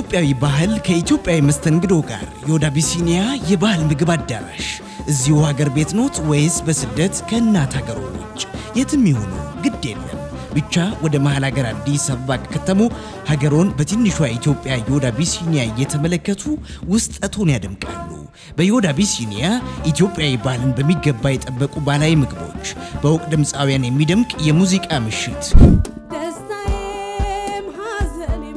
ኢትዮጵያዊ ባህል ከኢትዮጵያዊ መስተንግዶ ጋር የወደ አቢሲኒያ የባህል ምግብ አዳራሽ እዚሁ ሀገር ቤት ኖት ወይስ በስደት ከእናት ሀገሮ ውጭ? የትም ይሁኑ ግድ የለም ብቻ ወደ መሀል ሀገር አዲስ አበባ ከተሙ ሀገሮን በትንሿ ኢትዮጵያ የወደ አቢሲኒያ እየተመለከቱ ውስጠቱን ያደምቃሉ። በዮድ አቢሲኒያ ኢትዮጵያዊ ባህልን በሚገባ የጠበቁ ባህላዊ ምግቦች፣ በእውቅ ድምፃውያን የሚደምቅ የሙዚቃ ምሽት ደስታዬም ሐዘኔም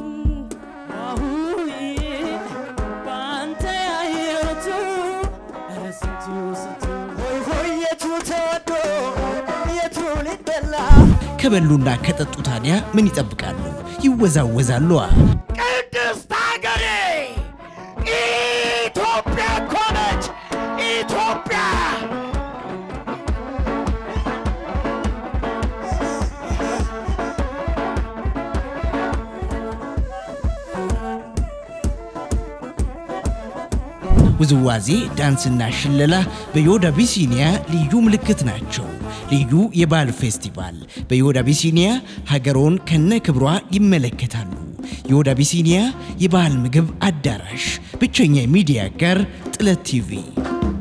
በአንተ ያየሁት ኧረ ስንቱ ስንቱ ሆይ ሆይ የቱ ተወዶ የቱ ሊበላ ከበሉና ከጠጡ ታዲያ ምን ይጠብቃሉ? ይወዛወዛሉ። ቅድስት ሀገሬ ኢትዮጵያ እኮ ነች ኢትዮጵያ ውዝዋዜ፣ ዳንስና ሽለላ በዮድ አቢሲኒያ ልዩ ምልክት ናቸው። ልዩ የባህል ፌስቲቫል በዮድ አቢሲኒያ ሀገሮን ከነ ክብሯ ይመለከታሉ። የዮድ አቢሲኒያ የባህል ምግብ አዳራሽ ብቸኛ የሚዲያ ጋር ጥለት ቲቪ